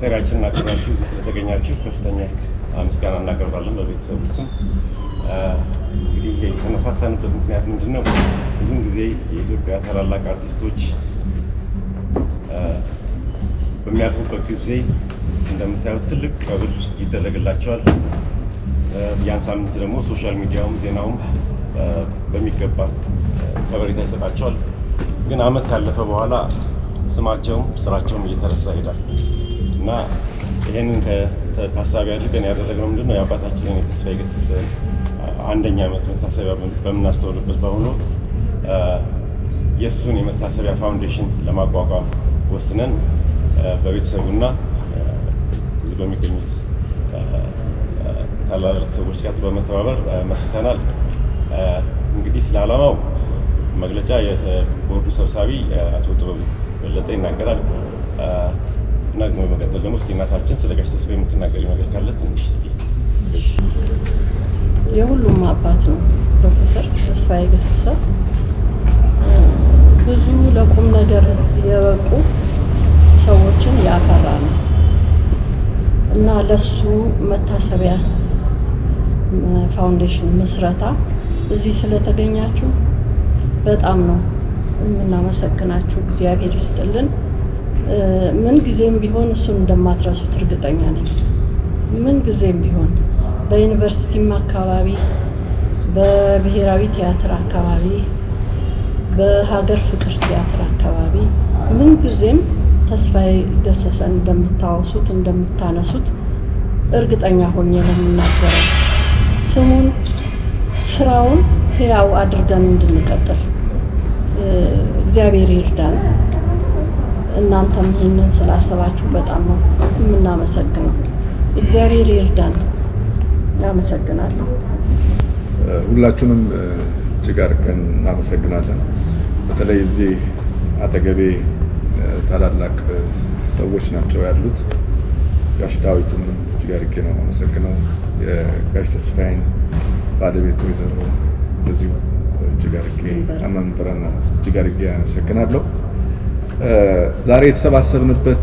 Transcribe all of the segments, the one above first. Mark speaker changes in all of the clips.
Speaker 1: ጥሪያችንን አክብራችሁ እዚህ ስለተገኛችሁ ከፍተኛ ምስጋና እናቀርባለን በቤተሰቡ ስም። እንግዲህ የተነሳሳንበት ምክንያት ምንድን ነው? ብዙም ጊዜ የኢትዮጵያ ታላላቅ አርቲስቶች በሚያልፉበት ጊዜ እንደምታዩት ትልቅ ቀብር ይደረግላቸዋል። ያን ሳምንት ደግሞ ሶሻል ሚዲያውም ዜናውም በሚገባ ከበሬታ ይሰጣቸዋል። ግን ዓመት ካለፈ በኋላ ስማቸውም ስራቸውም እየተረሳ ይሄዳል እና ይህንን ታሳቢ አድርገን ያደረግነው ምንድን ነው የአባታችንን የተስፋዬ ገሰሰ አንደኛ ዓመት መታሰቢያ በምናስተውልበት በአሁኑ ወቅት የእሱን የመታሰቢያ ፋውንዴሽን ለማቋቋም ወስነን በቤተሰቡና እዚህ በሚገኙት ታላላቅ ሰዎች ጋር በመተባበር መስርተናል። እንግዲህ ስለ ዓላማው መግለጫ የቦርዱ ሰብሳቢ አቶ ጥበቡ በለጠ ይናገራል እና በመቀጠል ደግሞ እስኪ እናታችን ስለ ጋሽ ተስፋዬ የምትናገሪ ነገር ካለ ትንሽ እስኪ
Speaker 2: የሁሉም አባት ነው ፕሮፌሰር ተስፋዬ ገሰሰ ብዙ ለቁም ነገር የበቁ ሰዎችን ያፈራ ነው እና ለሱ መታሰቢያ ፋውንዴሽን ምስረታ እዚህ ስለተገኛችሁ በጣም ነው የምናመሰግናችሁ። እግዚአብሔር ይስጥልን። ምን ጊዜም ቢሆን እሱን እንደማትረሱት እርግጠኛ ነኝ። ምን ጊዜም ቢሆን በዩኒቨርሲቲም አካባቢ፣ በብሔራዊ ቲያትር አካባቢ፣ በሀገር ፍቅር ቲያትር አካባቢ ምን ጊዜም ተስፋዬ ገሰሰን እንደምታወሱት እንደምታነሱት እርግጠኛ ሆኜ ነው የምናገረው። ስሙን ስራውን ህያው አድርገን እንድንቀጥል እግዚአብሔር ይርዳን። እናንተም ይህንን ስላሰባችሁ በጣም ነው የምናመሰግነው። እግዚአብሔር ይርዳን። አመሰግናለሁ።
Speaker 3: ሁላችሁንም እጅግ አድርገን እናመሰግናለን። በተለይ እዚህ አጠገቤ ታላላቅ ሰዎች ናቸው ያሉት። ጋሽ ዳዊትን እጅግ አድርጌ ነው የማመሰግነው። የጋሽ ተስፋዬን ባለቤት ወይዘሮ በዚሁ እጅግ አድርጌ መምህራን እጅግ አድርጌ አመሰግናለሁ። ዛሬ የተሰባሰብንበት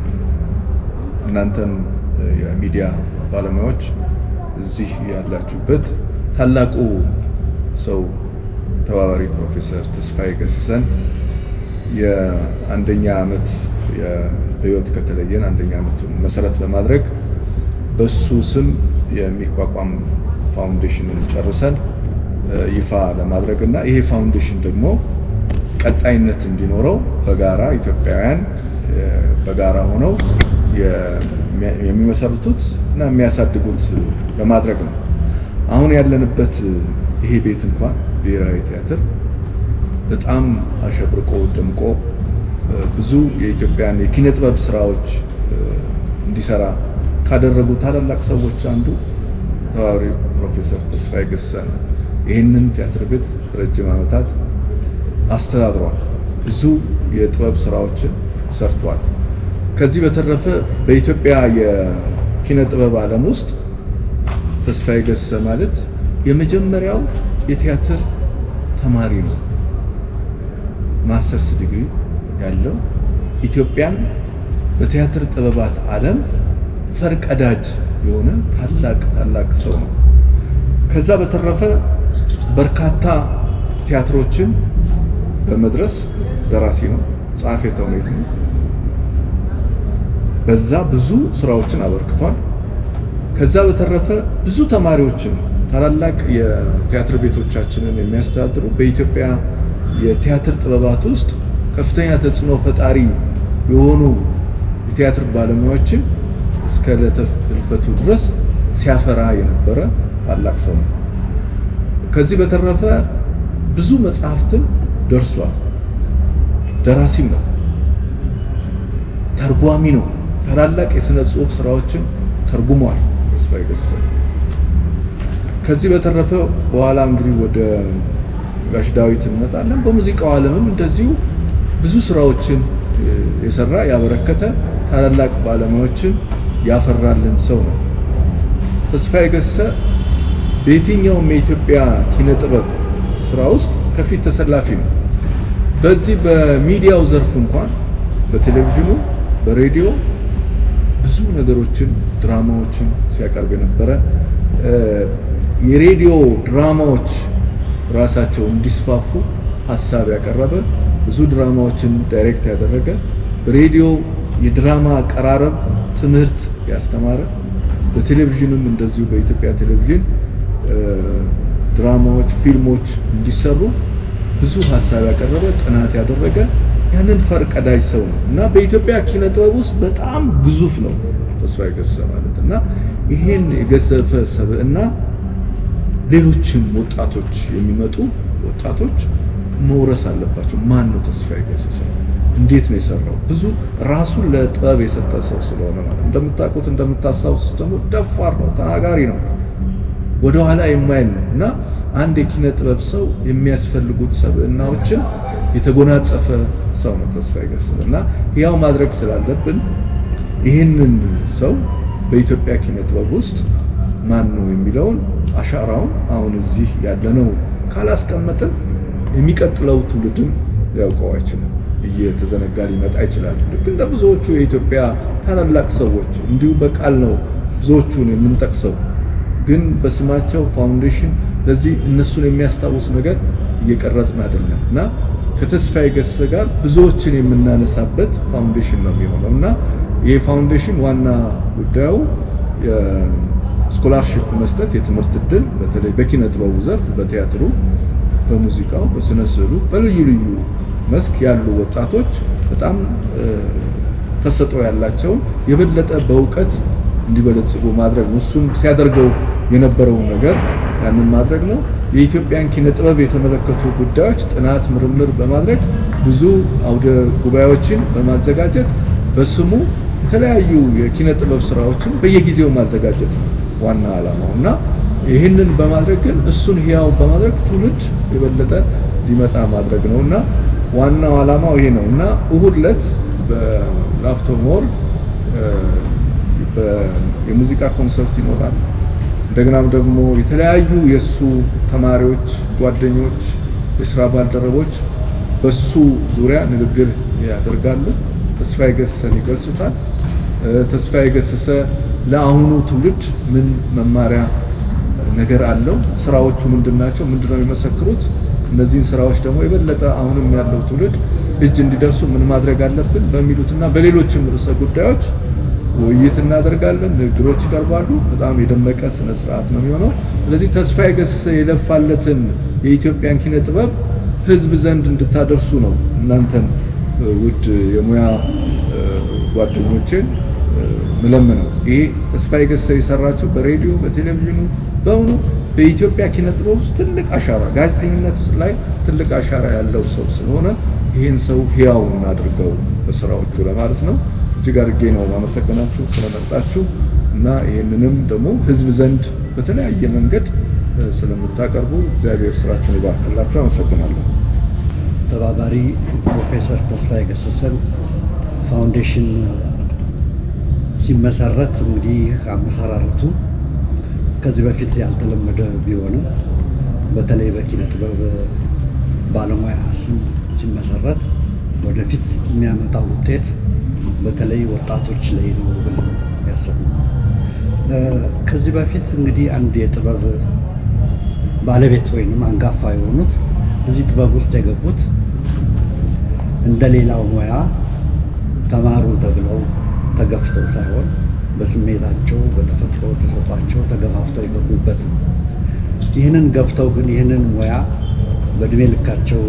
Speaker 3: እናንተም የሚዲያ ባለሙያዎች እዚህ ያላችሁበት ታላቁ ሰው ተባባሪ ፕሮፌሰር ተስፋዬ ገሰሰን የአንደኛ ዓመት በህይወት ከተለየን አንደኛ ዓመቱን መሰረት በማድረግ በሱ ስም የሚቋቋም ፋውንዴሽንን ጨርሰን ይፋ ለማድረግ እና ይሄ ፋውንዴሽን ደግሞ ቀጣይነት እንዲኖረው በጋራ ኢትዮጵያውያን በጋራ ሆነው የሚመሰርቱት እና የሚያሳድጉት ለማድረግ ነው። አሁን ያለንበት ይሄ ቤት እንኳን ብሔራዊ ቲያትር በጣም አሸብርቆ ደምቆ ብዙ የኢትዮጵያን የኪነ ጥበብ ስራዎች እንዲሰራ ካደረጉ ታላላቅ ሰዎች አንዱ ተባባሪ ፕሮፌሰር ተስፋዬ ገሰሰ ነው። ይህንን ቲያትር ቤት ረጅም ዓመታት አስተዳድሯል። ብዙ የጥበብ ስራዎችን ሰርቷል። ከዚህ በተረፈ በኢትዮጵያ የኪነ ጥበብ ዓለም ውስጥ ተስፋዬ ገሰሰ ማለት የመጀመሪያው የቲያትር ተማሪ ነው። ማስተርስ ዲግሪ ያለው ኢትዮጵያን በቲያትር ጥበባት ዓለም ፈርቀዳጅ የሆነ ታላቅ ታላቅ ሰው ነው። ከዛ በተረፈ በርካታ ቲያትሮችን በመድረስ ደራሲ ነው፣ ጸሐፌ ተውኔት ነው። በዛ ብዙ ስራዎችን አበርክቷል። ከዛ በተረፈ ብዙ ተማሪዎችን ታላላቅ የቲያትር ቤቶቻችንን የሚያስተዳድሩ በኢትዮጵያ የቲያትር ጥበባት ውስጥ ከፍተኛ ተጽዕኖ ፈጣሪ የሆኑ የቲያትር ባለሙያዎችን እስከ ዕለተ ሕልፈቱ ድረስ ሲያፈራ የነበረ ታላቅ ሰው ነው። ከዚህ በተረፈ ብዙ መጽሐፍትን ደርሷል። ደራሲም ነው፣ ተርጓሚ ነው። ታላላቅ የሥነ ጽሑፍ ስራዎችን ተርጉሟል ተስፋዬ ገሰሰ። ከዚህ በተረፈ በኋላ እንግዲህ ወደ ጋሽ ዳዊት እንመጣለን። በሙዚቃው ዓለምም እንደዚሁ ብዙ ስራዎችን የሰራ ያበረከተ ታላላቅ ባለሙያዎችን ያፈራልን ሰው ነው። ተስፋዬ ገሰሰ በየትኛውም የኢትዮጵያ ኪነ ጥበብ ስራ ውስጥ ከፊት ተሰላፊ ነው። በዚህ በሚዲያው ዘርፍ እንኳን በቴሌቪዥኑ፣ በሬዲዮ ብዙ ነገሮችን ድራማዎችን ሲያቀርብ የነበረ የሬዲዮ ድራማዎች ራሳቸው እንዲስፋፉ ሀሳብ ያቀረበ ብዙ ድራማዎችን ዳይሬክት ያደረገ በሬዲዮ የድራማ አቀራረብ ትምህርት ያስተማረ በቴሌቪዥንም እንደዚሁ በኢትዮጵያ ቴሌቪዥን ድራማዎች፣ ፊልሞች እንዲሰሩ ብዙ ሀሳብ ያቀረበ ጥናት ያደረገ ያንን ፈርቀዳጅ ሰው ነው እና በኢትዮጵያ ኪነ ጥበብ ውስጥ በጣም ግዙፍ ነው ተስፋዬ ገሰሰ ማለት እና ይሄን የገዘፈ ሰብዕና ሌሎችም ወጣቶች የሚመጡ ወጣቶች መውረስ አለባቸው። ማን ነው ተስፋዬ ገሰሰ? እንዴት ነው የሰራው? ብዙ ራሱን ለጥበብ የሰጠ ሰው ስለሆነ ማለት እንደምታውቁት እንደምታስታውሱት ደግሞ ደፋር ነው፣ ተናጋሪ ነው፣ ወደኋላ የማይል ነው እና አንድ የኪነ ጥበብ ሰው የሚያስፈልጉት ሰብዕናዎችን የተጎናጸፈ ሰው ነው ተስፋዬ ገሰሰ እና ያው ማድረግ ስላለብን ይህንን ሰው በኢትዮጵያ ኪነ ጥበብ ውስጥ ማን ነው የሚለውን አሻራውን አሁን እዚህ ያለነው ካላስቀመጥን የሚቀጥለው ትውልድም ሊያውቀው አይችልም። እየተዘነጋ ሊመጣ ይችላል። ልክ እንደ ብዙዎቹ የኢትዮጵያ ታላላቅ ሰዎች እንዲሁ በቃል ነው ብዙዎቹን የምንጠቅሰው፣ ግን በስማቸው ፋውንዴሽን ለዚህ እነሱን የሚያስታውስ ነገር እየቀረጽን አይደለም እና ከተስፋዬ ገሰሰ ጋር ብዙዎችን የምናነሳበት ፋውንዴሽን ነው የሚሆነው እና ይህ ፋውንዴሽን ዋና ጉዳዩ ስኮላርሽፕ መስጠት የትምህርት እድል በተለይ በኪነ ጥበቡ ዘርፍ በቲያትሩ፣ በሙዚቃው፣ በስነ ስዕሉ በልዩ ልዩ መስክ ያሉ ወጣቶች በጣም ተሰጥኦ ያላቸውን የበለጠ በእውቀት እንዲበለጽጉ ማድረግ ነው። እሱም ሲያደርገው የነበረውን ነገር ያንን ማድረግ ነው። የኢትዮጵያን ኪነ ጥበብ የተመለከቱ ጉዳዮች ጥናት፣ ምርምር በማድረግ ብዙ አውደ ጉባኤዎችን በማዘጋጀት በስሙ የተለያዩ የኪነ ጥበብ ስራዎችን በየጊዜው ማዘጋጀት ነው ዋና ዓላማው እና ይህንን በማድረግ ግን እሱን ህያው በማድረግ ትውልድ የበለጠ ሊመጣ ማድረግ ነው እና ዋናው ዓላማው ይሄ ነው እና እሁድ ዕለት በላፍቶ ሞል የሙዚቃ ኮንሰርት ይኖራል። እንደገናም ደግሞ የተለያዩ የእሱ ተማሪዎች፣ ጓደኞች፣ የስራ ባልደረቦች በሱ ዙሪያ ንግግር ያደርጋሉ። ተስፋዬ ገሰሰን ይገልጹታል። ተስፋዬ ገሰሰ ለአሁኑ ትውልድ ምን መማሪያ ነገር አለው? ስራዎቹ ምንድናቸው? ምንድነው የሚመሰክሩት? እነዚህን ስራዎች ደግሞ የበለጠ አሁንም ያለው ትውልድ እጅ እንዲደርሱ ምን ማድረግ አለብን በሚሉትና በሌሎችም ርዕሰ ጉዳዮች ውይይት እናደርጋለን። ንግግሮች ይቀርባሉ። በጣም የደመቀ ስነ ስርዓት ነው የሚሆነው። ስለዚህ ተስፋዬ ገሰሰ የለፋለትን የኢትዮጵያን ኪነ ጥበብ ህዝብ ዘንድ እንድታደርሱ ነው እናንተን ውድ የሙያ ጓደኞችን ምለምነው። ይሄ ተስፋዬ ገሰሰ የሰራቸው በሬዲዮ በቴሌቪዥኑ በእውኑ በኢትዮጵያ ኪነ ጥበብ ውስጥ ትልቅ አሻራ ጋዜጠኝነት ላይ ትልቅ አሻራ ያለው ሰው ስለሆነ ይህን ሰው ህያው እናድርገው በስራዎቹ ለማለት ነው። እጅግ አድርጌ ነው ማመሰግናችሁ ስለመጣችሁ እና ይህንንም ደግሞ ህዝብ ዘንድ በተለያየ መንገድ ስለምታቀርቡ እግዚአብሔር ስራችሁን ይባርክላችሁ። አመሰግናለሁ።
Speaker 4: ተባባሪ ፕሮፌሰር ተስፋዬ ገሰሰን ፋውንዴሽን ሲመሰረት እንግዲህ አመሰራረቱ ከዚህ በፊት ያልተለመደ ቢሆንም በተለይ በኪነ ጥበብ ባለሙያ ስም ሲመሰረት ወደፊት የሚያመጣው ውጤት በተለይ ወጣቶች ላይ ነው ብለን ያሰብነው። ከዚህ በፊት እንግዲህ አንድ የጥበብ ባለቤት ወይንም አንጋፋ የሆኑት እዚህ ጥበብ ውስጥ የገቡት እንደ ሌላው ሙያ ተማሩ ተብለው ተገፍተው ሳይሆን በስሜታቸው በተፈጥሮ ተሰጧቸው ተገፋፍተው የገቡበት ነው። ይህንን ገብተው ግን ይህንን ሙያ በእድሜ ልካቸው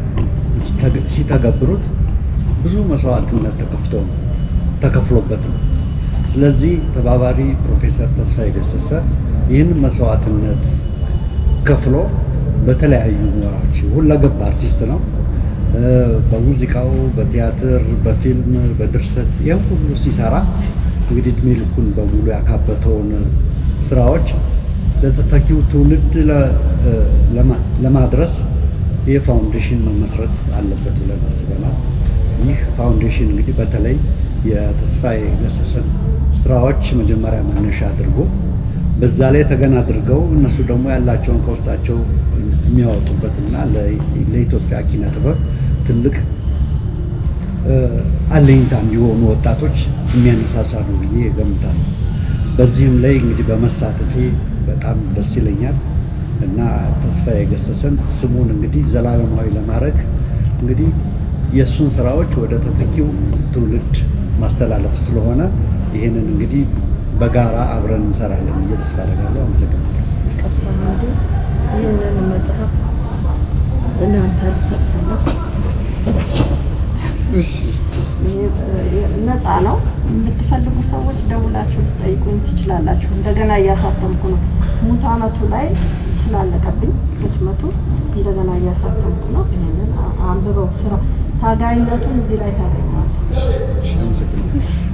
Speaker 4: ሲተገብሩት ብዙ መስዋዕትነት ተከፍቶ ነው ተከፍሎበት ነው። ስለዚህ ተባባሪ ፕሮፌሰር ተስፋዬ ገሰሰ ይህንን መስዋዕትነት ከፍሎ በተለያዩ ሙያዎች ሁለገብ አርቲስት ነው። በሙዚቃው፣ በቲያትር፣ በፊልም፣ በድርሰት ይህም ሁሉ ሲሰራ እንግዲህ እድሜ ልኩን በሙሉ ያካበተውን ስራዎች ለተተኪው ትውልድ ለማድረስ ይህ ፋውንዴሽን መመስረት አለበት ብለን አስበናል። ይህ ፋውንዴሽን እንግዲህ በተለይ የተስፋዬ ገሰሰን ስራዎች መጀመሪያ መነሻ አድርጎ በዛ ላይ ተገን አድርገው እነሱ ደግሞ ያላቸውን ከውስጣቸው የሚያወጡበትና ለኢትዮጵያ ኪነ ጥበብ ትልቅ አለኝታ እንዲሆኑ ወጣቶች የሚያነሳሳ ነው ብዬ እገምታለሁ። በዚህም ላይ እንግዲህ በመሳተፌ በጣም ደስ ይለኛል እና ተስፋዬ ገሰሰን ስሙን እንግዲህ ዘላለማዊ ለማድረግ እንግዲህ የእሱን ስራዎች ወደ ተተኪው ትውልድ ማስተላለፍ ስለሆነ ይህንን እንግዲህ በጋራ አብረን እንሰራለን ብዬ ተስፋ አደርጋለሁ። አመሰግናለሁ።
Speaker 2: ይቅርታ እንግዲህ ይህንን መጽሐፍ እናንተ ልሰጥለሁ። ነፃ ነው። የምትፈልጉ ሰዎች ደውላችሁ ልጠይቁኝ ትችላላችሁ። እንደገና እያሳተምኩ ነው። ሙት ዓመቱ ላይ ስላለቀብኝ ህትመቱ እንደገና እያሳተምኩ ነው። ይህንን አንብበው ስራ ታጋይነቱን እዚህ ላይ ታገኘዋል።
Speaker 4: አመሰግናለሁ።